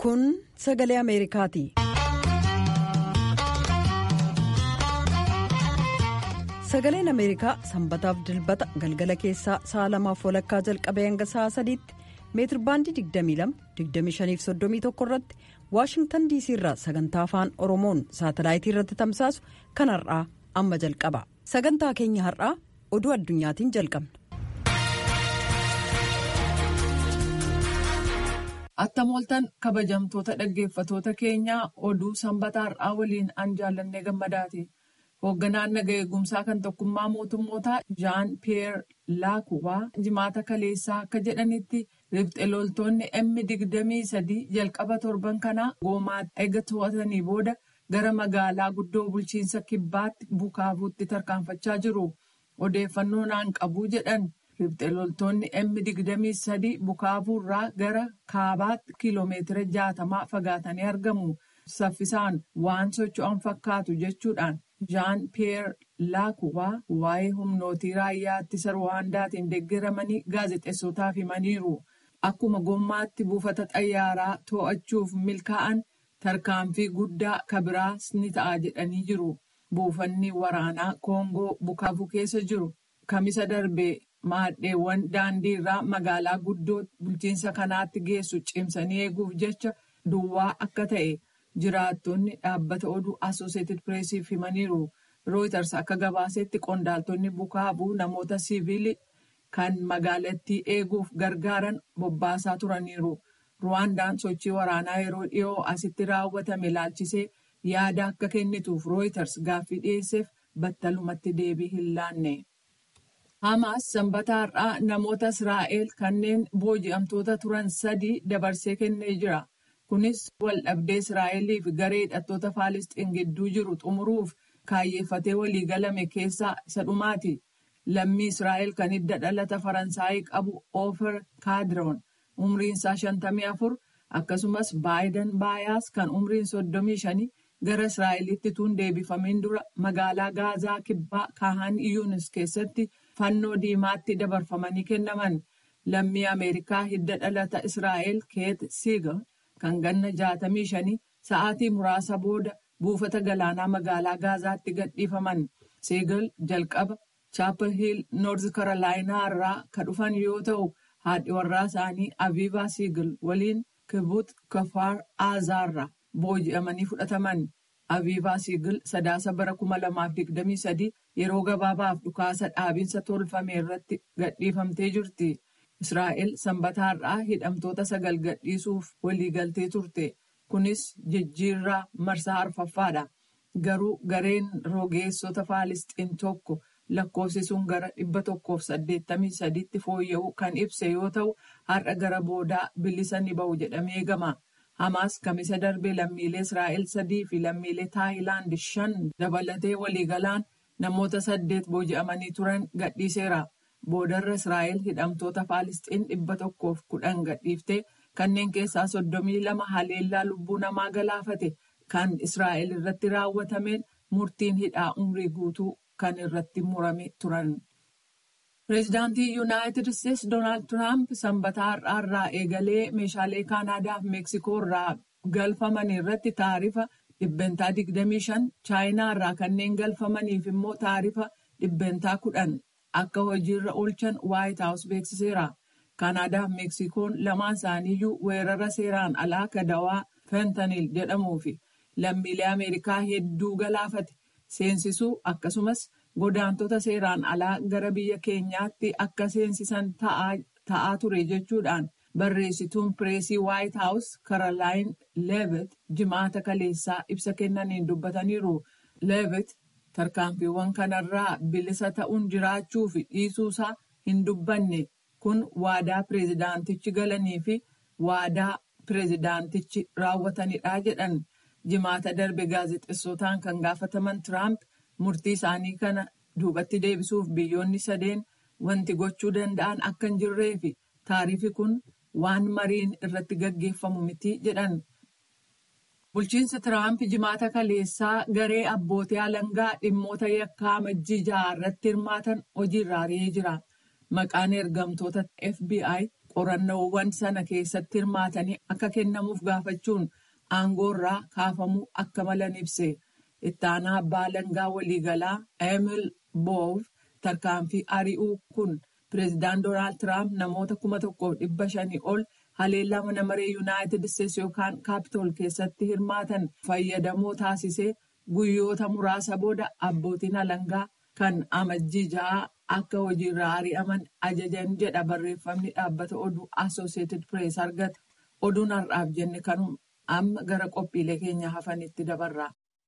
Kun sagalee Ameerikaati. Sagaleen Ameerikaa sanbataaf dilbata galgala keessaa sa'a lamaaf walakkaa jalqabee hanga sa'a sadiitti meetirbaandii 22-25-31 irratti waashingtan diisii irraa sagantaa afaan oromoon saatalaayitii irratti tamsaasu kan har'aa amma jalqaba sagantaa keenya har'aa oduu addunyaatiin jalqabna. Attam ooltan kabajamtoota dhaggeeffatoota keenyaa oduu sanbataa har'aa waliin an jaallannee gammadaati. Hoogganaan naga eegumsaa kan tokkummaa mootummootaa Jaan Piyeer Laakuwaa jimaata kaleessaa akka jedhanitti ribxe loltoonni M digdamii sadii jalqaba torban kanaa goomaatti eega to'atanii booda gara magaalaa guddoo bulchiinsa kibbaatti bukaabuutti tarkaanfachaa jiru. Odeeffannoo naan qabuu jedhan ribxe loltoonni M digdamii sadii bukaabuurraa gara kaabaatti kiiloomeetira jaatamaa fagaatanii argamu. Saffisaan waan socho'an fakkaatu jechuudhaan. Jaan Piyeer Laakuwaa waa'ee humnootii raayyaa ittisa Ruwaandaatiin deeggaramanii gaazexeessotaaf himaniiru. Akkuma gommaatti buufata xayyaaraa to'achuuf milkaa'an tarkaanfii guddaa kabiraas ni ta'a jedhanii jiru. Buufanni waraanaa Koongoo Bukaabuu keessa jiru kamisa darbee maadheewwan daandii irraa magaalaa guddoo bulchiinsa kanaatti geessu cimsanii eeguuf jecha duwwaa akka ta'e. jiraattonni dhaabbata oduu asooseetid pireesiif himaniiru rooyiters akka gabaasetti qondaaltonni bukaabuu namoota siiviilii kan magaalattii eeguuf gargaaran bobbaasaa turaniiru ruwaandaan sochii waraanaa yeroo dhiyoo asitti raawwatame ilaalchisee yaada akka kennituuf rooyiters gaaffii dhiyeesseef battalumatti deebii hin laanne. Hamaas sanbata har'aa namoota Israa'el kanneen booji'amtoota turan sadii dabarsee kennee jira. Kunis waldhabdee Israa'elii fi garee hidhattoota Faalisxiin gidduu jiru xumuruuf kaayyeeffatee waliigalame keessaa isa dhumaati. Lammii Israa'el kan hidda dhalata Faransaayii qabu Ofer Kaadiroon umriin isaa shantamii afur akkasumas Baayidan Baayaas kan umriin soddomii shanii gara Israa'elitti tuun deebifameen dura magaalaa Gaazaa kibbaa Kaahan Iyuunis keessatti fannoo diimaatti dabarfamanii kennaman. Lammii Ameerikaa hidda dhalata Israa'el Keet Siigal. kan ganna jaatamii shanii sa'aatii muraasa booda buufata galaanaa magaalaa gaazaatti gadhiifaman seegal jalqaba chaapel hiil noorz karolaayinaa irraa kan dhufan yoo ta'u haadhi warraa isaanii aviivaa siigal waliin kibbut kafaar aazaarra booji'amanii fudhataman aviivaa siigal sadaasa bara kuma lamaaf digdamii sadii yeroo gabaabaaf dhukaasa dhaabinsa tolfame irratti gadhiifamtee jirti. Israa'el sanbata har'aa hidhamtoota sagal gadhiisuuf waliigaltee turte. Kunis jijjiirraa marsaa arfaffaadha. Garuu gareen rogeessota Faalisxiin tokko lakkoofsisuun gara dhibba tokkoof saddeettamii sadiitti fooyya'u kan ibse yoo ta'u, har'a gara boodaa bilisa ni ba'u jedhamee eegama. Hamaas kamisa darbee lammiilee Israa'el sadii fi lammiilee Taayilaand shan dabalatee waliigalaan namoota saddeet booji'amanii turan gadhiiseera. Boodarra Israa'el hidhamtoota Faalisxiin dhibba tokkoof kudhan gadhiiftee kanneen keessaa soddomii lama haleellaa lubbuu namaa galaafate kan Israa'el irratti raawwatameen murtiin hidhaa umrii guutuu kan irratti murame turan. Pireezidaantii Yuunaayitid Isteetsi Doonaald Tiraamp sanbata har'aarraa eegalee meeshaalee Kaanaadaa fi Meeksikoo irraa galfaman irratti taarifa dhibbentaa 25 chaayinaa irraa kanneen galfamaniif immoo taarifa dhibbentaa 10. Akka hojiirra oolchan Waayit Haawus beeksiseera. Kaanaadaa fi Meeksikoon lamaan isaaniiyyuu weerara seeraan alaa kadawaa fentaniil jedhamuu fi lammiilee Ameerikaa hedduu galaafate seensisuu akkasumas godaantota seeraan alaa gara biyya keenyaatti akka seensisan ta'aa ture jechuudhaan barreessituun pireesii Waayit Haawus Karolaayin Leevet jimaata kaleessaa ibsa kennaniin dubbataniiru. Leevet tarkaanfiiwwan kanarraa bilisa ta'uun jiraachuu fi dhiisuusaa hin dubbanne kun waadaa pireezidaantichi galanii fi waadaa pireezidaantichi raawwatanidha jedhan jimaata darbe gaazexeessotaan kan gaafataman tiraamp murtii isaanii kana duubatti deebisuuf biyyoonni sadeen wanti gochuu danda'an akka hin jirree fi taarifi kun waan mariin irratti gaggeeffamu miti jedhan. Bulchiinsi Tiraamp jimaata kaleessaa garee abbootii alangaa dhimmoota yakkaa amajjii ja'a irratti hirmaatan hojiirra ari'ee jira. Maqaan ergamtoota FBI qorannoowwan sana keessatti hirmaatanii akka kennamuuf gaafachuun aangoorraa kaafamuu akka malan ibse itti aanaa abbaa alangaa waliigalaa emil boov tarkaanfii ari'uu kun pireezidaant doonaald tiraamp namoota kuma tokkoof dhibba shanii ol haleellaa mana maree yuunaayitid isteetsi yookaan kaapitool keessatti hirmaatan fayyadamoo taasisee guyyoota muraasa booda abbootiin alangaa kan amajjii ja'aa akka hojiirraa ari'aman ajajan jedha barreeffamni dhaabbata oduu asooseetid pirees argate oduun har'aaf jenne kanuma amma gara qophiilee keenya hafanitti dabarra.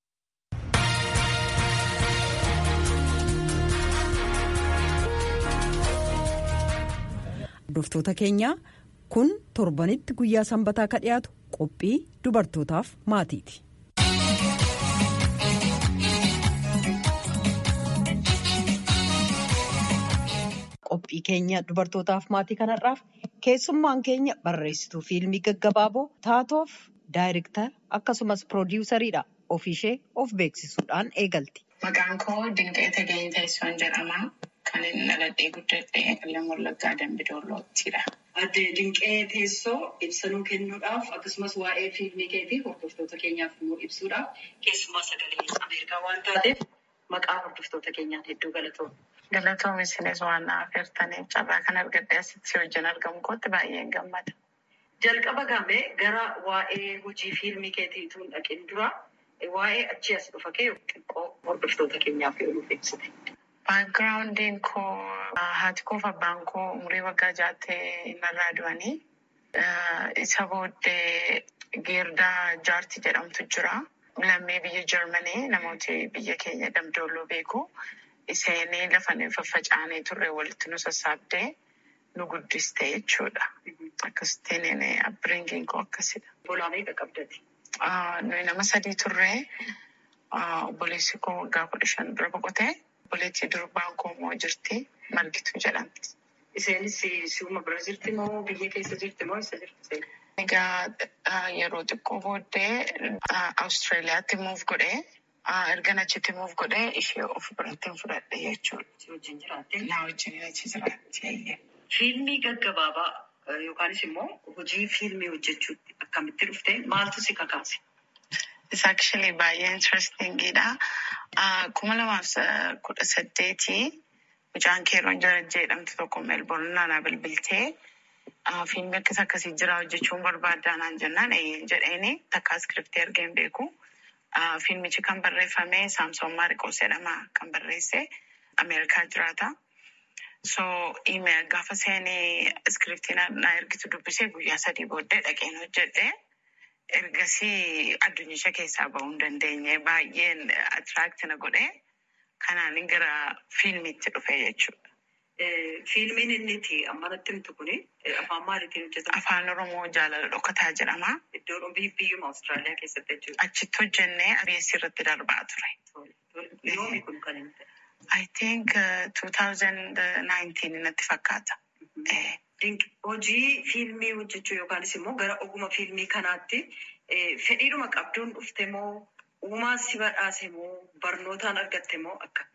Hordoftoota keenyaa kun torbanitti guyyaa sanbataa ka dhiyaatu qophii dubartootaaf maatiiti. Qophii keenya dubartootaaf maatii kanarraaf keessummaan keenya barreessituu fiilmii gaggabaaboo taatoof daayirektara akkasumas piroodiwusariidha. Ofiishee of beeksisuudhaan eegalti. Maqaan koo Dinqee Tagayii Teessoon jedhama. Kan inni dhaladhee guddadhee Qellem Wallaggaa Dambidolloottidha. Adde Dinqee Teessoo ibsanuu kennuudhaaf akkasumas waa'ee fiilmii keetii hordoftoota keenyaaf immoo ibsuudhaaf keessumaa sagalee Ameerikaa waan taateef maqaa hordoftoota keenyaan hedduu galatoomna. Galatoom isinis waan na affeertaniif carraa kan argadhee asitti wajjin argamu kootti baay'een gammada. Jalqaba gamee gara waa'ee hojii fiilmii keetiituun dhaqin dura waa'ee achii as dhufa kee xiqqoo hordoftoota keenyaaf yoo nuuf ibsite. Baakgiraawundiin koo haati koo fi abbaan koo umurii waggaa jaattee narraa du'anii. Isa booddee Geerdaa Jaarti jedhamtu jira. Lammii biyya Jarmanii namooti biyya keenya damdoolloo beeku. Isheenii lafa faffaca'anii turre walitti nu sassaabdee nu guddiste jechuudha. Akkasittiin abbiringiin koo akkasidha. Bolaa meeqa qabdati? Nuyi nama sadii turre obboleessi koo waggaa kudha shan dura boqotee obboleettii durbaan koo immoo jirti margituu jedhamti. Isheenis si'uma bira jirti moo biyya keessa jirti moo isa jirti? Egaa yeroo xiqqoo booddee Awustiraaliyaatti muuf godhee erga achitti muuf godhee ishee of biratti fudhadhe jechuudha. Si wajjin jiraatte? Na wajjin achi jiraatti. Fiilmii gaggabaabaa yookaanis immoo hojii fiilmii hojjechuutti akkamitti dhufte maaltu si kakaase? Isa actually baay'ee interestingidha. Kuma lamaaf kudha saddeetii mucaan keeroon jarajjee jedhamtu tokko meelboorn naannaa bilbiltee fiilmii akkas akkasii jira hojjechuun barbaaddaa naan jennaan jedheeni takka iskiriptii argeen beeku. Fiilmichi kan barreeffame Saamsoon Maariqoos jedhama kan barreesse Ameerikaa jiraata. So email gaafa seenii iskiriptii na ergitu dubbisee guyyaa sadii booddee dhaqeen hojjedhe. Ergasii addunyicha keessaa bahuu hin dandeenye baay'een atiraakti na godhe. Kanaan gara fiilmiitti dhufe jechuudha. Fiilmiin inni itti amma natti himtu kuni afaan maaliitiin hojjetama? Afaan Oromoo jaalala dhokataa jedhama. Iddoo biyyuma Awustiraaliyaa keessatti jechuudha. Achitti hojjennee ABS irratti darbaa ture. Yoomi kun kan inni ta'e? I think uh, 2019 natti fakkaata. Hojii fiilmii hojjechuu yookaanis immoo gara oguma fiilmii kanaatti fedhiidhuma qabduun dhufte moo uumaan si badhaase moo barnootaan argatte moo akka?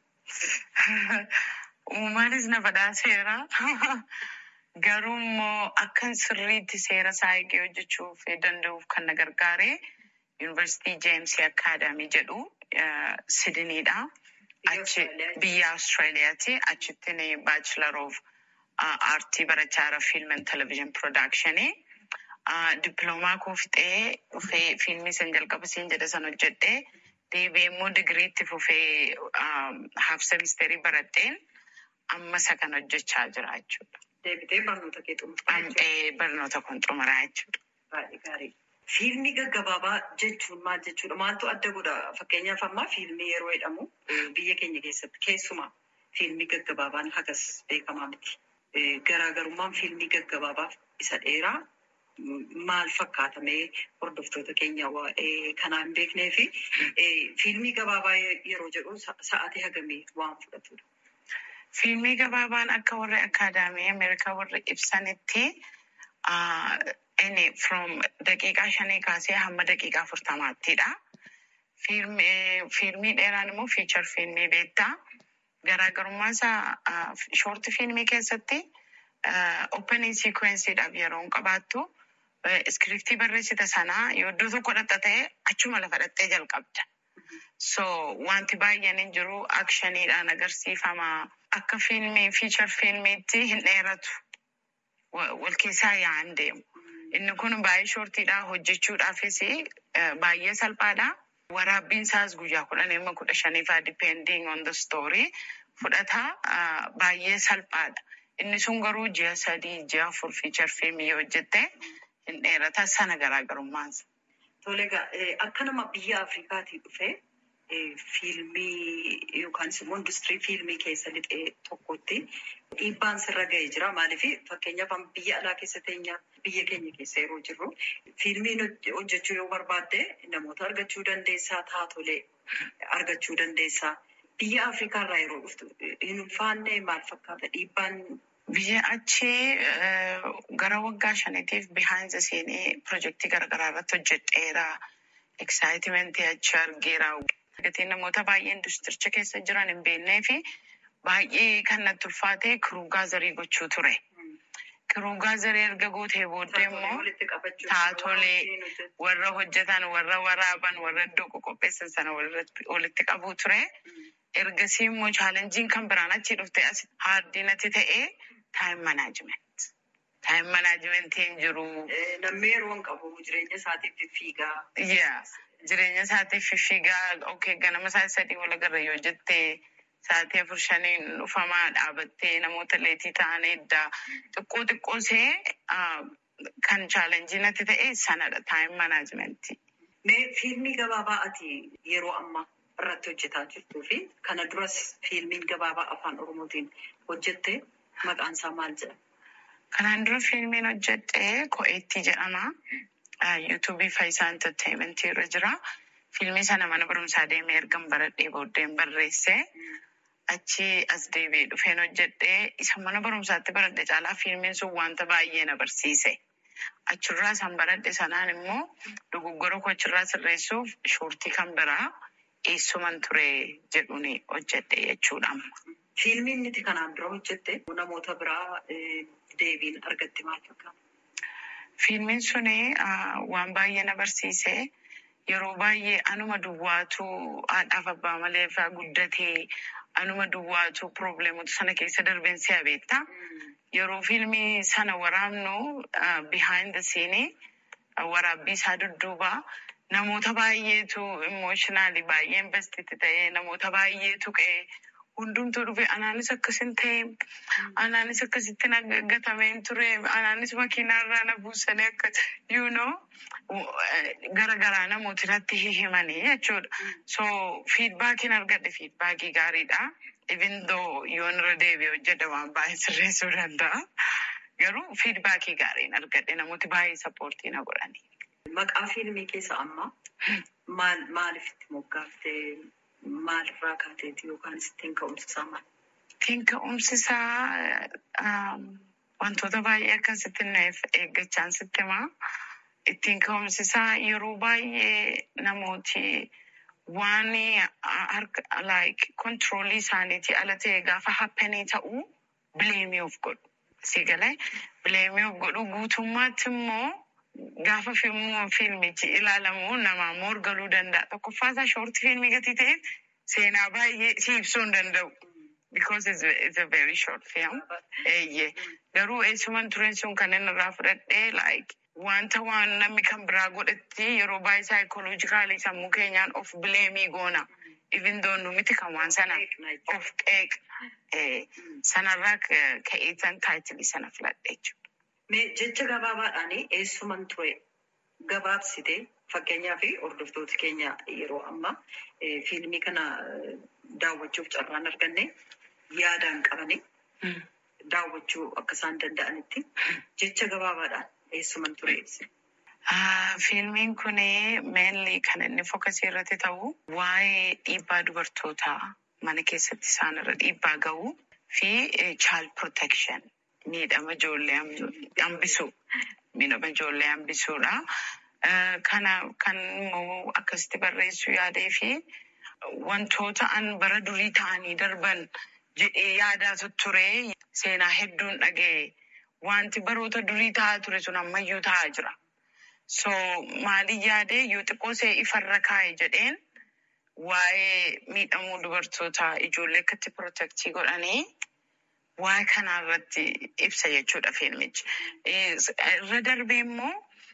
Uumaanis na badhaaseera. Garuu immoo akkan sirriitti seera isaa eegee hojjechuuf danda'uuf kan na gargaare Yuunivarsiitii Jeemsii Akaadaamii jedhu Sidiniidha. Achi biyya Awustiraaliyaati. Achittiin baachilar of aartii barachaa jira fiilm and televezyiin piroodakshinii. Dippiloomaa koo fixee dhufee fiilmii san jalqaba siin jedhe san hojjedhee deebi'ee immoo digiriitti fufee haaf semisteerii baradheen amma isa kan hojjechaa jira jechuudha. Deebitee barnoota kee xumuraa jechuudha. Barnoota kun xumuraa jechuudha. Baay'ee gaarii. Fiilmii gaggabaabaa jechuun maal jechuudha? Maaltu adda godha? Fakkeenyaaf ammaa fiilmii yeroo jedhamu biyya keenya keessatti keessumaa fiilmii gaggabaabaan hagas beekamaa miti. Garaagarummaan fiilmii gaggabaabaaf isa dheeraa maal fakkaatamee hordoftoota keenya waa'ee kanaa hin beeknee fi fiilmii gabaabaa yeroo jedhu sa'aatii hagamii waan fudhatudha. Fiilmii gabaabaan akka warri akaadaamii Ameerikaa warri ibsanitti inni from daqiiqaa shanii kaasee hamma daqiiqaa afurtamaattidha. Fiilmii dheeraan immoo fiichar fiilmii beektaa. Garaagarummaan isaa shoorti fiilmii keessatti opening sequenceedhaaf yeroo hin qabaattu iskiriptii barreessita sanaa yoo iddoo tokko dhatta ta'e achuma lafa dhattee jalqabda. So wanti baay'een hin jiru akshaniidhaan agarsiifama. Akka fiilmii fiichar fiilmiitti hin dheeratu. Wal keessaa yaa'an deemu. Inni kun baay'ee shoortiidha hojjechuudhaafis baay'ee salphaadha. Waraabbiin isaas guyyaa kudhan amma kudha shaniifaa depending on the story fudhata baay'ee salphaadha. Inni sun garuu ji'a sadii ji'a afur fiichar fiilmii yoo hojjette hin dheerata sana garaagarummaansa. Tole egaa akka nama biyya Afrikaatii dhufee fiilmii yookaan immoo industirii fiilmii keessa lixee tokkotti dhiibbaan sirra ga'ee jira. Maaliif fakkeenyaaf biyya alaa keessa teenya biyya keenya keessa yeroo jirru fiilmiin hojjechuu yoo barbaadde namoota argachuu dandeessaa taatolee argachuu dandeessaa. Biyya Afrikaa irraa yeroo dhuftu hin ulfaanne maal fakkaata dhiibbaan Biyya achii gara waggaa shaniitiif behind the scene pirojektii garaagaraa irratti hojjedheera. Excitement achi argeera. Gatiin namoota baay'ee industiricha keessa jiran hin beeknee fi baay'ee kan natti ulfaate kiruugaazarii gochuu ture. Kiruugaazarii erga gootee booddee immoo taatolee warra hojjetan, warra waraaban, warra iddoo qopheessan sana walitti qabuu ture. Ergasii immoo chaalenjiin kan biraan achi dhufte as haardinatti ta'ee taayim manaajiment. Taayim manaajimentiin jiru. Namni yeroo hin qabu jireenya isaatiif fiigaa. Yaa jireenya isaatiif fiigaa okay ganama isaa sadii wal agarra yoo jettee sa'aatii afur shaniin dhufamaa dhaabattee namoota leetii ta'an eddaa xiqqoo xiqqoo see kan chaalenjii natti ta'e sanadha taayim manaajimentii. Mee fiilmii gabaabaa ati yeroo ammaa irratti hojjetaa jirtuu fi kana duras fiilmiin gabaabaa afaan oromootiin hojjette maqaan isaa maal jedhama? Kanaan dura fiilmiin hojjedhe Ko'eettii jedhama. Yuutuubii Faayisaa Enterteementii irra jira. Fiilmii sana mana barumsaa deemee ergan baradhee booddeen barreesse. Achi as deebi'ee dhufeen hojjedhe. Isa mana barumsaatti baradhe caalaa fiilmiin sun wanta baay'ee na barsiise. Achirraa isaan baradhe sanaan immoo dogoggora koo achirraa sirreessuuf shoortii kan biraa eessuman ture jedhuun hojjedhe jechuudha. Fiilmiin nuti kanaan dura hojjette namoota biraa deebiin argatte maal fakkaata? Fiilmiin suni waan baay'ee na barsiise. Yeroo baay'ee anuma duwwaatu haadhaaf abbaa malee irraa guddatee anuma duwwaatu probleemota sana keessa darbeen si'a beekta. Yeroo fiilmii sana waraabnu behind the scene waraabbii isaa dudduuba namoota baay'eetu emotionally baay'ee investiti ta'ee namoota baay'eetu qe'ee hundumtuu dhufe anaanis akkasin ta'e anaanis akkasitti gatameen ture anaanis makiinaarraa na buusanii akka you know garagaraa namooti irratti hihimanii jechuudha. So fiidbaakiin argadhe fiidbaakii gaariidha. Even though yoon irra deebi'ee hojjedhe waan baay'ee sirreessuu danda'a. Garuu fiidbaakii gaariin argadhe namooti baay'ee sappoortii na godhani. Maqaa fiilmii keessa amma maal maaliif itti moggaaftee maalirraa kaateeti yookaan ittiin ka'umsisaa maal? Ittiin ka'umsisaa wantoota baay'ee akkasitti nuuf eeggachaan sitti himaa. Ittiin ka'umsisaa yeroo baay'ee namooti waan harka like kontiroolii isaaniitii ala ta'e gaafa happenii ta'uu bileemii of godhu. Si galee bileemii of godhu guutummaatti immoo gaafa fiilmichi ilaalamu namaa morgaluu danda'a. Tokkoffaa isaa shoortii fiilmii gatii ta'eef seenaa baay'ee si ibsuu hin danda'u. Because it's, it's a very short film. Eeyyee. Garuu eessuman tureen sun kan inni irraa fudhadhee like wanta waan namni kan biraa godhetti yeroo baay'ee saayikoloojikaalii sammuu keenyaan of bileemii goona. Even though nu miti kan waan sana of qeeq sanarraa ka'eetan taayitilii sana filadhe jechuudha. Mee jecha gabaabaadhaan eessuman ture gabaabsite fakkeenyaaf hordoftoota keenya yeroo ammaa fiilmii kana daawwachuuf carraan arganne yaadaan qabanii daawwachuu akka isaan danda'anitti jecha gabaabaadhaan eessuman ture ibsi. Fiilmiin kun meenli kan inni fokkasii irratti ta'u waa'ee dhiibbaa dubartootaa mana keessatti isaan irra dhiibbaa ga'uu fi child protection miidhama ijoollee hambisuu miidhama ijoollee hambisuudha. Kana kan immoo akkasitti barreessuu yaadee fi wantoota an bara durii ta'anii darban jedhee yaadaa ture seenaa hedduun dhaga'e wanti baroota durii ta'aa ture sun ammayyuu ta'aa jira. So maaliin yaadee yoo xiqqoo see ifarra kaa'e jedheen waa'ee miidhamuu dubartoota ijoollee akkatti pirootektii godhanii waa'ee kanaa irratti ibsa jechuudha fiilmichi. Irra darbee immoo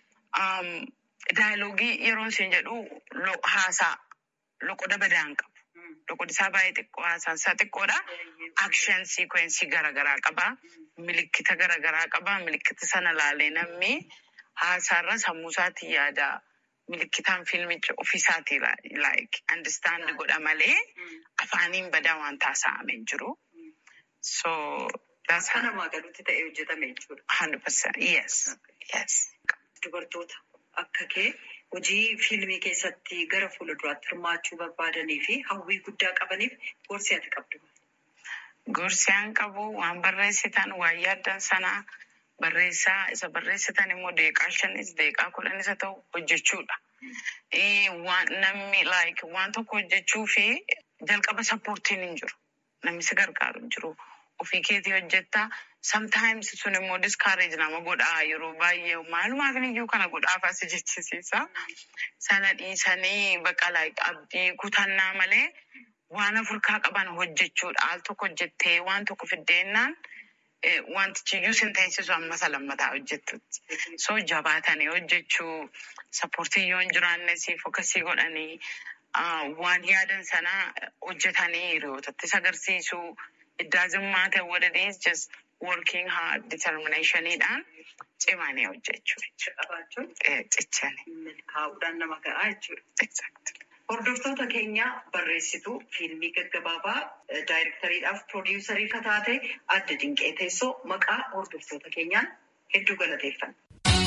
daayilogii yeroo isin jedhu haasaa loqoda badaan qabu. Loqodi isaa baay'ee xiqqoo haasaan isaa xiqqoodha. Akshen siikwensii garaagaraa qaba. Milikkita garaagaraa qaba. Milikkita sana laalee namni haasaarra sammuu isaatii yaada. Milikkitaan fiilmicha ofiisaatii like understand godha malee afaaniin badaa waan taasifamee jiru. So that's Akka namaa galuutti ta'ee hojjetame jechuudha. hundred percent yes yes. Dubartoota akka kee hojii fiilmii keessatti gara fuulduraatti hirmaachuu barbaadanii fi hawwii guddaa qabaniif gorsi ati qabdu. Gorsi an qabu waan barreessitan waan yaaddan sanaa barreessaa isa barreessitan immoo deeqaa shanis deeqaa kudhanis haa ta'u hojjechuudha. Waan namni like waan tokko hojjechuu fi jalqaba sappoortiin hin jiru. Namni si gargaaru hin jiru. Ofii keetii hojjetta. Sometimes sun immoo discourage nama godhaa yeroo baay'ee maalumaaf iyyuu kana godhaaf as jechisiisa. Sana dhiisanii bakka like abdii kutannaa malee waan afurkaa qaban hojjechuudha. Al tokko hojjettee waan tokko fiddeennaan wantichi iyyuu sin teessisu amma isa lammataa hojjettutti. So jabaatanii hojjechuu sappoortii yoo hin jiraanne siif akkasii godhanii waan yaadan sana hojjetanii hiriyootattis agarsiisuu. It doesn't matter what it is, just working hard, determinationidhaan cimanii hojjechuu jechuudha. Qabaachuun Cichanii. milkaa'uudhaan nama gahaa jechuudha. Exactly. Hordoftoota keenya barreessituu fiilmii gaggabaabaa daayirektariidhaaf piroodiwusarii kan taate adda dinqee teessoo maqaa hordoftoota keenyaan hedduu galateeffanna.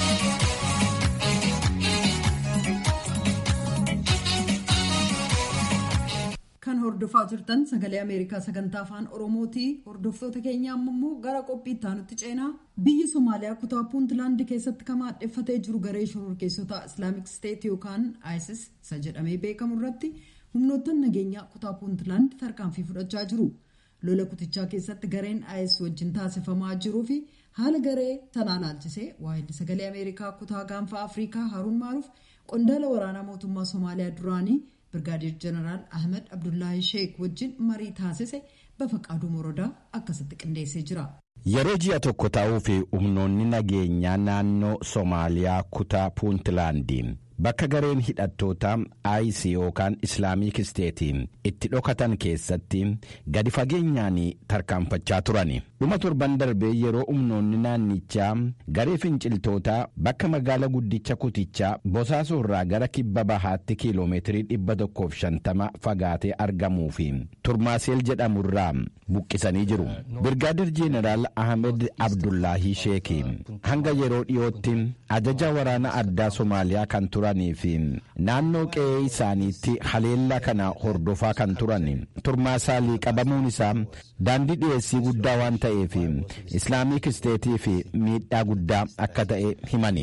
Kan hordofaa jirtan sagalee Ameerikaa sagantaa afaan Oromootii hordoftoota keenya ammoo gara qophii itti aanutti ceenaa biyyi Somaaliyaa kutaa Puuntlaand keessatti kan maadheffatee jiru garee shororkeessota Islaamik Steet yookaan ISIS isa jedhamee beekamu irratti humnoottan nageenyaa kutaa Puuntlaand tarkaanfii fudhachaa jiru. Lola kutichaa keessatti gareen ISIS wajjin taasifamaa jiruu fi haala garee sanaa ilaalchisee waa'illi sagalee Ameerikaa kutaa gaanfa Afrikaa Haruun Maaruuf qondaala waraanaa mootummaa Somaaliyaa duraanii Birgaadeer Jeneraal Ahmed Abdullaahi Sheek wajjin marii taasise Bafaqaaduu Morodaa akkasitti qindeessee jira. Yeroo ji'a tokko ta'uu fi humnoonni nageenyaa naannoo Somaaliyaa kutaa Puuntlaandiin bakka gareen hidhattoota IS yookaan Islaamik Steetiin itti dhokatan keessatti gadi fageenyaan tarkaanfachaa turani. Dhuma torban darbee yeroo humnoonni naannichaa garee finciltootaa bakka magaala guddicha kutichaa Bosaasoo irraa gara kibba bahaatti kiiloomeetirii dhibba tokkoof shantama fagaatee argamuu fi Turmaaseel jedhamu irraa buqqisanii jiru. Birgaadir Jeeneraal Ahmed Abdullaahi Sheeki hanga yeroo dhiyootti ajaja waraana addaa Somaaliyaa kan turanii fi naannoo qe'ee isaaniitti haleellaa kana hordofaa kan turan turmaasaalii qabamuun isaa daandii dhiyeessii guddaa waan ta'eef islaamik isteetii fi miidhaa guddaa akka ta'e himani.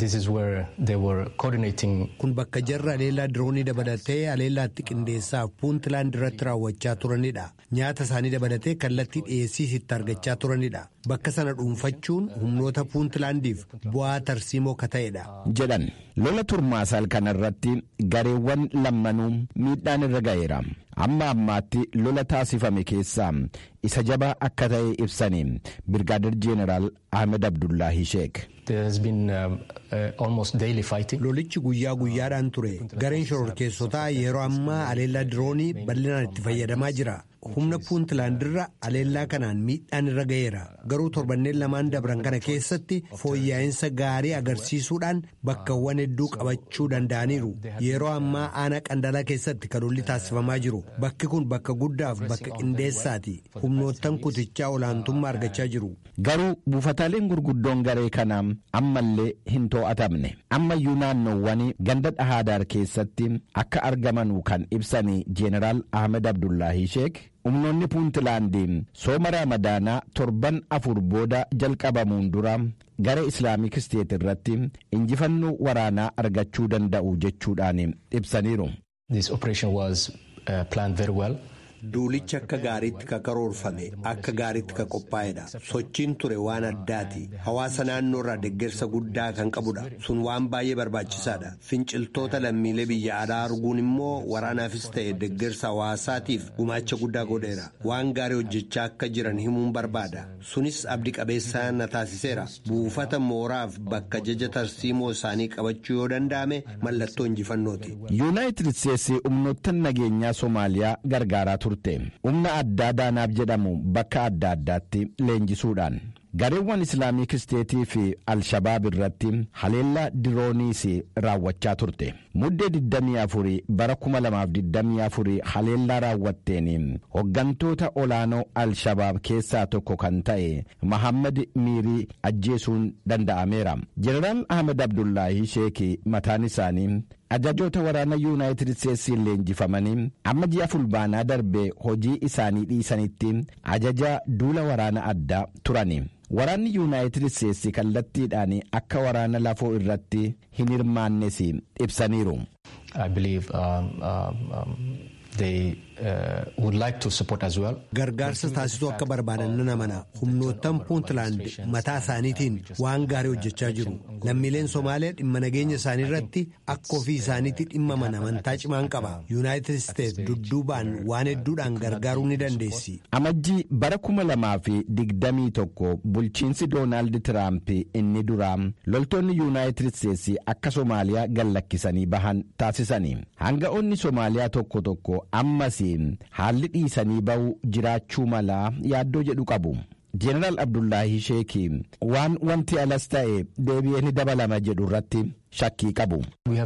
kun bakka jarra haleellaa diroonii dabalatee haleellaatti qindeessaaf puuntlaand irratti raawwachaa turanidha nyaata isaanii dabalatee kallattii dhiyeessiis itti argachaa turanidha bakka sana dhuunfachuun humnoota puuntlaandiif bu'aa tarsiimoo ka ta'edha. jedhan lola turmaasaal kanarratti gareewwan lammanuu miidhaan irra ga'eera amma ammaatti lola taasifame keessaa isa jabaa akka ta'e ibsanii birgaadir jeeneraal ahmed abdullaahi sheek. lolichi guyyaa guyyaadhaan ture gareen shororkeessotaa yeroo ammaa haleellaa diroonii bal'inaan itti fayyadamaa jira humna puuntlaandirra haleellaa kanaan miidhaan irra ga'eera garuu torbanneen lamaan dabran kana keessatti fooyya'insa gaarii agarsiisuudhaan bakkawwan hedduu qabachuu danda'aniiru yeroo ammaa aanaa qandalaa keessatti kan lolli taasifamaa jiru bakki kun bakka guddaaf bakka qindeessaati humnoottan kutichaa olaantummaa argachaa jiru. garuu buufataaleen gurguddoon garee kanaa ammallee hin to'atamne ammayyuu naannoowwan ganda dhahaadaar keessatti akka argamanu kan ibsanii jeeneraal ahmed abdullaahi sheek humnoonni puuntlaandiin sooma raamadaanaa torban afur booda jalqabamuun dura gara islaamik isteet irratti injifannoo waraanaa argachuu danda'u jechuudhaan ibsaniiru. Duulichi akka gaariitti ka karoorfame akka gaariitti ka qophaa'edha. Sochiin ture waan addaati. Hawaasa naannoo irraa deeggarsa guddaa kan qabudha. Sun waan baay'ee barbaachisaadha. Finciltoota lammiilee biyya alaa arguun immoo waraanaafis ta'e deeggarsa hawaasaatiif gumaacha guddaa godheera. Waan gaarii hojjechaa akka jiran himuun barbaada. Sunis abdii qabeessaa na taasiseera. Buufata mooraaf bakka jaja tarsiimoo isaanii qabachuu yoo danda'ame mallattoo injifannooti. yuunaayitid isteetsi humnoottan nageenyaa soomaaliyaa gargaaraa turte humna addaa daanaaf jedhamu bakka adda addaatti leenjisuudhaan gareewwan islaamik isteetii fi alshabaab irratti haleellaa dirooniis raawwachaa turte muddee 24 bara 2024 haleellaa raawwatteen hoggantoota olaanoo alshabaab keessaa tokko kan ta'e mahammad miirii ajjeesuun danda'ameera jeneraal ahmed abdullaahi sheekii mataan isaanii ajajoota waraana yuunaayitid isteetsiin leenjifamanii amma ji'a fulbaanaa darbee hojii isaanii dhiisanitti ajaja duula waraana addaa turani waraanni yuunaayitid isteetsi kallattiidhaan akka waraana lafoo irratti hin hirmaannes ibsaniiru. Gargaarsa taasisuu akka barbaadan nan amana humnoottan puuntland mataa isaaniitiin waan gaarii hojjechaa jiru lammiileen Somaaliyaa dhimma nageenya isaanii irratti akka ofii isaaniitti dhimmaman amantaa cimaan qaba yuunaayitid isteetsi dudduubaan waan hedduudhaan gargaaruu ni dandeessi. Amajjii bara kuma lamaa fi digdamii tokko bulchiinsi Doonaald Tiraamp inni duraa loltoonni yuunaayitid isteetsi akka Somaaliyaa gallakkisanii bahan taasisanii hanga'oonni Somaaliyaa tokko tokko ammas haalli dhiisanii ba'uu jiraachuu malaa yaaddoo jedhu qabu. Jeneraal Abdullaahi Sheekii waan wanti alas ta'e deebi'ee ni dabalama jedhu irratti shakkii qabu.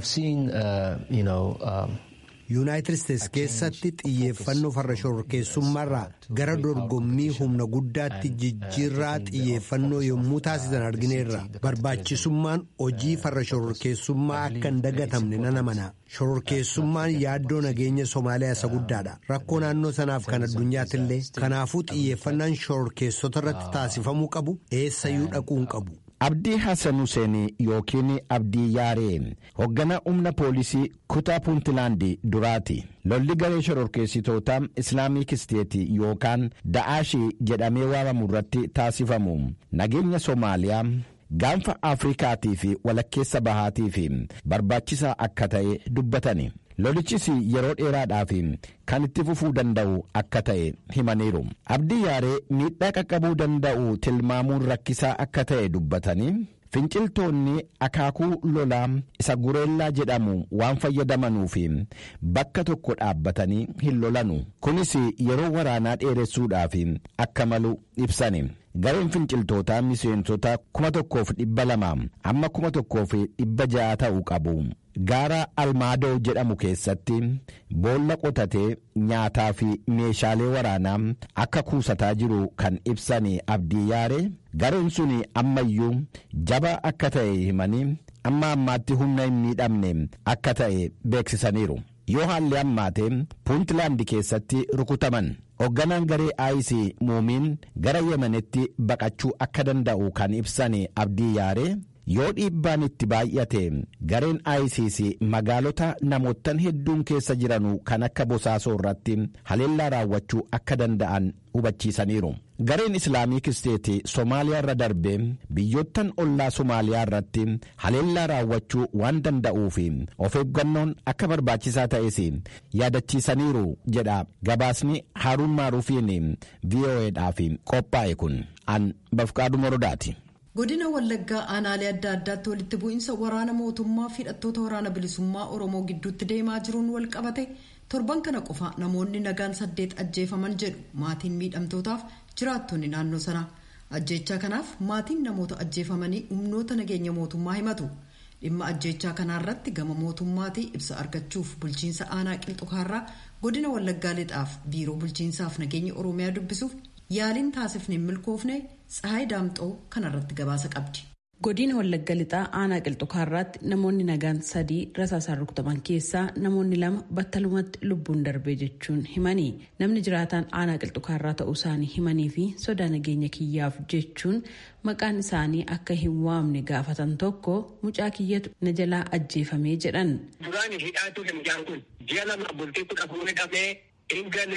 yuunaayitid isteetsi keessatti xiyyeeffannoo farra shororkeessummaarraa gara dorgommii humna guddaatti jijjiirraa xiyyeeffannoo yommuu taasisan argineerra barbaachisummaan hojii farra shororkeessummaa akka hin dagatamne nan amana shororkeessummaan yaaddoo nageenya soomaaliyaa isa guddaadha rakkoo naannoo sanaaf kan addunyaatti illee kanaafuu xiyyeeffannaan shororkeessota irratti taasifamuu qabu eessayyuu dhaquu hin qabu. Abdii Hassan Hussein yookiin Abdii Yaaree hoogganaa humna poolisii kutaa Puuntilaandi duraati. Lolli garee shororkeessitoota Islaamik Isteetii yookaan Da'aashii jedhamee waamamu irratti taasifamu nageenya Soomaaliyaa gaanfa Afrikaatii fi walakkeessa bahaatii fi barbaachisaa akka ta'e dubbatani. lolichis yeroo dheeraadhaaf kan itti fufuu danda'u akka ta'e himaniiru abdii yaaree miidhaa qaqqabuu danda'u tilmaamuun rakkisaa akka ta'e dubbatanii finciltoonni akaakuu lolaa isa gureellaa jedhamu waan fayyadamanuuf bakka tokko dhaabbatanii hin lolanu kunis yeroo waraanaa dheeressuudhaaf akka malu ibsani. gareen finciltootaa miseensota kuma tokkoof dhibba lama amma kuma tokkoof dhibba ja'a ta'uu qabu. gaara almaadoo jedhamu keessatti boolla qotatee nyaataa fi meeshaalee waraanaa akka kuusataa jiru kan ibsan abdii yaare gareen sun ammayyuu jaba akka ta'e himanii amma ammaatti humna hin miidhamne akka ta'e beeksisaniiru yoo haalli ammaate puuntlaandi keessatti rukutaman. hoogganaan garee aayisii muumiin gara yemanitti baqachuu akka danda'u kan ibsan abdii yaare yoo dhiibbaan itti baay'ate gareen aayisiis magaalota namoottan hedduun keessa jiranu kan akka bosaasoo irratti haleellaa raawwachuu akka danda'an hubachiisaniiru. gareen islaamik isteetii soomaaliyaa irra darbee biyyoottan ollaa soomaaliyaa irratti haleellaa raawwachuu waan danda'uuf of eeggannoon akka barbaachisaa ta'es yaadachiisaniiru jedha gabaasni haaruun maaruufiin vo'edhaaf qophaa'e kun an bafqaadhu morodaati. godina wallaggaa aanaalee adda addaatti walitti bu'iinsa waraana mootummaa fi hidhattoota waraana bilisummaa oromoo gidduutti deemaa jiruun wal qabate torban kana qofa namoonni nagaan saddeet ajjeefaman jedhu maatiin miidhamtootaaf jiraattonni naannoo sanaa ajjeechaa kanaaf maatiin namoota ajjeefamanii humnoota nageenya mootummaa himatu dhimma ajjeechaa kanaarratti gama mootummaatii ibsa argachuuf bulchiinsa aanaa qilxukaarraa godina wallaggaa lixaaf biiroo bulchiinsaaf nageenya oromiyaa dubbisuuf yaaliin taasifne hin milkoofne tsahaay daamxoo kanarratti gabaasa qabdi. godina wallagga lixaa aanaa qilxukaarraatti namoonni nagaan sadii rasaasaan rukutaman keessaa namoonni lama battalumatti lubbuun darbee jechuun himanii namni jiraataan aanaa qilxukaarraa ta'uu isaanii himanii fi sodaa nageenya kiyyaaf jechuun maqaan isaanii akka hin waamne gaafatan tokko mucaa kiyyatu na jalaa ajjeefamee jedhan. duraan hidhaatu mucaan kun ji'a lama bultii kudha fuudhee dhabee hin galee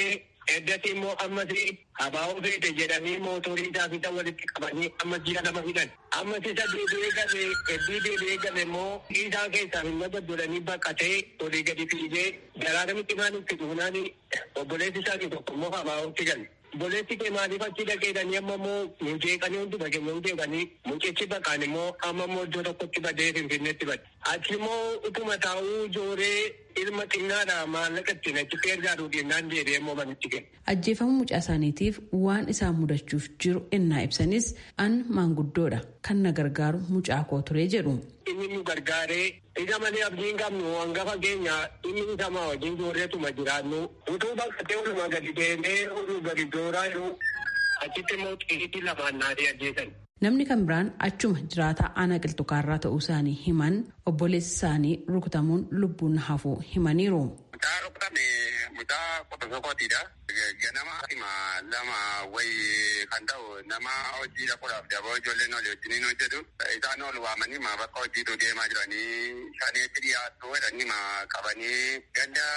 Eddatti immoo ammas habaa'uu feete jedhanii mootorii isaa fixa walitti qabanii ammas ji'a lama hidhan. Ammas isa deebi'ee galee hedduu deebi'ee gale immoo isaa keessaa hin godhanii baqatee olii gadi fiigee garaa namitti maalitti dhuunaan obboleessi isaanii tokko immoo habaa'uutti gale. Obboleessi kee maaliif achi dhaqeedhanii amma immoo muceeqanii hunduma keenya hundeeqanii mucichi baqaan immoo amma immoo iddoo tokkotti badee finfinneetti bade. Achi immoo utuma taa'uu jooree ilma xinnaadha maallaqa ittiin achitti ergaaduu dhinnaan deebi'ee immoo manitti gale. Ajjeefamuu mucaa isaaniitiif waan isaan mudachuuf jiru ennaa ibsanis an maanguddoodha kan na gargaaru mucaa koo ture jedhu. Inni nu gargaaree isa malee abdiin qabnu hangafa keenya inni isa maa wajjin joorreetuma jiraannu utuu baqatee oluma gadi deemee olu gadi jooraa jiru achitti immoo xixiqqii lamaan naadee ajjeesan. Namni kan biraan achuma jiraataa aanaa qilxukaarraa ta'uu isaanii himan obboleessi isaanii rukutamuun lubbuun hafuu himaniiru. Mucaa rukutame mucaa qofa sokootidha. Ganama hima lama wayi kan ta'u nama hojii dhaquudhaaf daboo ijoolleen olii wajjiniin hojjetu. Isaan ol waamanii ma bakka hojiitu deemaa jiranii shaneetti dhiyaatu jedhanii ma qabanii ganda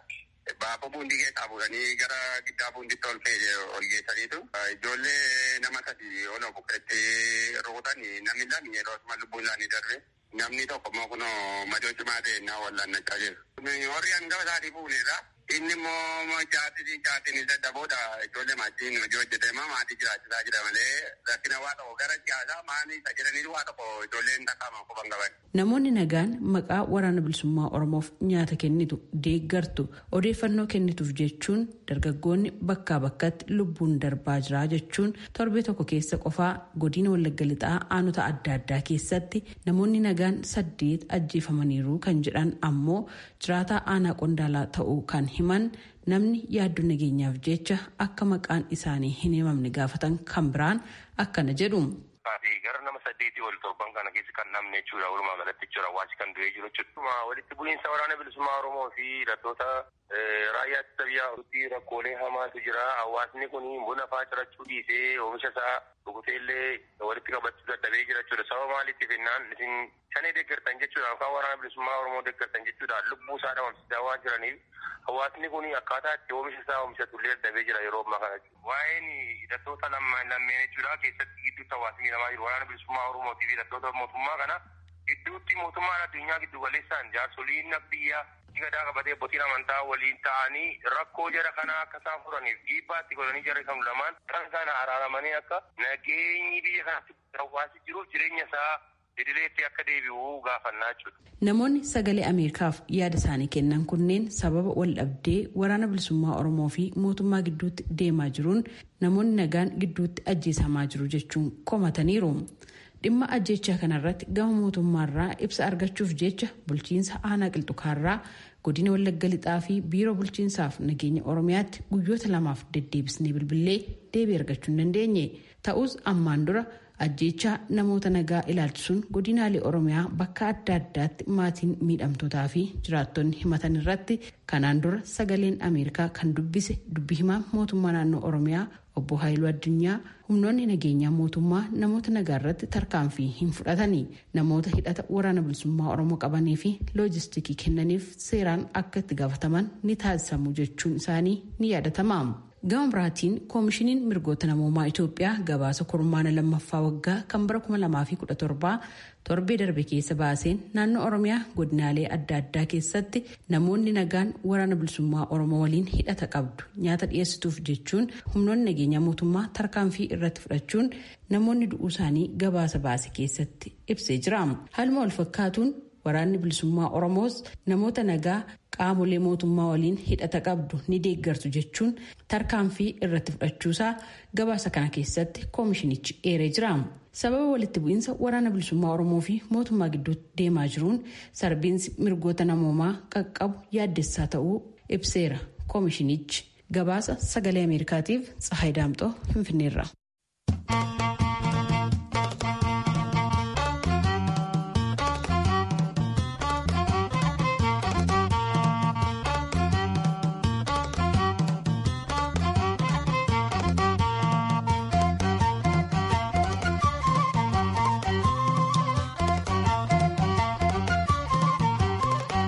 baafoo buundii keessaa fuudhanii gara giddaa buunditti ol fe'ee ol geessaniitu. Ijoollee nama sadi ol bukeetti rukutan namni lami yeroo asuma lubbuun isaanii darbe. Namni tokko immoo kunoo madoo cimaa ta'e naa wallaannachaa jiru. Warri hangafa isaatii fuunedha. Inni immoo jaatiin jaatiin dadhaboodha. Ijoollee maatiin hojii hojjetee maatii jiraachisaa jira malee rakkina waa tokko gara siyaasaa maanii isa jedhanii waa tokko ijoolleen takkaama qofan qaban. Namoonni nagaan maqaa waraana bilisummaa Oromoof nyaata kennitu deeggartu odeeffannoo kennituuf jechuun dargaggoonni bakkaa bakkatti lubbuun darbaa jira jechuun torbee tokko keessa qofaa godina Wallagga Lixaa aanota adda addaa keessatti namoonni nagaan saddeet ajjeefamaniiru kan jedhan ammoo jiraataa aanaa qondaalaa ta'uu kan himan namni yaaddoo nageenyaaf jecha akka maqaan isaanii hin himamne gaafatan kan biraan akkana jedhu. gara nama saddeetii ol torban kana keessa kan dhabne jechuudha walumaa galatti jechuudha hawaasi kan du'ee jiru jechuudha. walitti bu'iinsa waraana bilisummaa oromoo fi hidhattoota raayyaa ittisa biyyaa rakkoolee hamaatu jira hawaasni kun buna faa cirachuu dhiisee oomisha isaa dhuguteellee walitti qabachuu dadhabee jira jechuudha sababa maalitti jennaan isin shanee deeggartan jechuudha yookaan waraana bilisummaa oromoo deeggartan jechuudha lubbuu isaa dhabamsiisaa waan jiraniif hawaasni kun akkaataa itti oomisha isaa oomishatullee dadhabee jira yeroo ammaa kana waa'een hidhattoota lammeen jechuudha keessatti gidduutti hawaasni namaa jiru waraana bilisummaa oromootii fi hidhattoota mootummaa kana gidduutti mootummaan addunyaa giddu galeessaan jaarsoliin biyyaa gadaa qabatee abbootiin amantaa waliin ta'anii rakkoo jara kana akka isaan furaniif dhiibbaatti godhanii jara kan lamaan kan kana araaramanii akka nageenyi biyya kanatti hawaasi jiruuf jireenya isaa idileetti akka deebi'u gaafannaa jechuudha. Namoonni sagalee Ameerikaaf yaada isaanii kennan kunneen sababa wal dhabdee waraana bilisummaa Oromoo fi mootummaa gidduutti deemaa jiruun namoonni nagaan gidduutti ajjeesamaa jiru jechuun komataniiru. Dhimma ajjechaa kanarratti gama mootummaarraa ibsa argachuuf jecha bulchiinsa aanaa qilxukaarraa godina wallagga lixaa fi biiroo bulchiinsaaf nageenya oromiyaatti guyyoota lamaaf deddeebisnee bilbilee deebii argachuu hin dandeenye ta'us ammaan dura ajjechaa namoota nagaa ilaalchisuun godinaalee oromiyaa bakka adda addaatti maatiin miidhamtootaa fi jiraattonni himatan irratti kanaan dura sagaleen ameerikaa kan dubbise dubbi himaa mootummaa naannoo oromiyaa obbo Haayiluu Addunyaa humnoonni nageenyaa mootummaa namoota nagaa irratti tarkaanfii hin fudhatanii namoota hidhata waraana bilisummaa oromoo qabanii fi loojistikii kennaniif seeraan akka itti gaafataman ni taasisamu jechuun isaanii ni yaadatama. gama biraatiin koomishiniin mirgoota namoomaa itoophiyaa gabaasa kurmaana lammaffaa waggaa kan bara 2017 torbee darbe keessa baaseen naannoo oromiyaa godinaalee adda addaa keessatti namoonni nagaan waraana bilisummaa oromoo waliin hidhata qabdu nyaata dhiyeessituuf jechuun humnoonni nageenyaa mootummaa tarkaanfii irratti fudhachuun namoonni du'uu isaanii gabaasa baase keessatti ibsee jira haaluma wal fakkaatuun waraanni bilisummaa oromoos namoota nagaa qaamolee mootummaa waliin hidhata qabdu ni deeggartu jechuun tarkaanfii irratti fudhachuusaa gabaasa kana keessatti koomishinichi eeree jira. sababa walitti bu'iinsa waraana bilisummaa oromoo fi mootummaa gidduutti deemaa jiruun sarbiinsi mirgoota namoomaa qaqqabu yaaddessaa ta'uu ibseera koomishinichi gabaasa sagalee ameerikaatiif tsahayi daamxoo finfinneerra.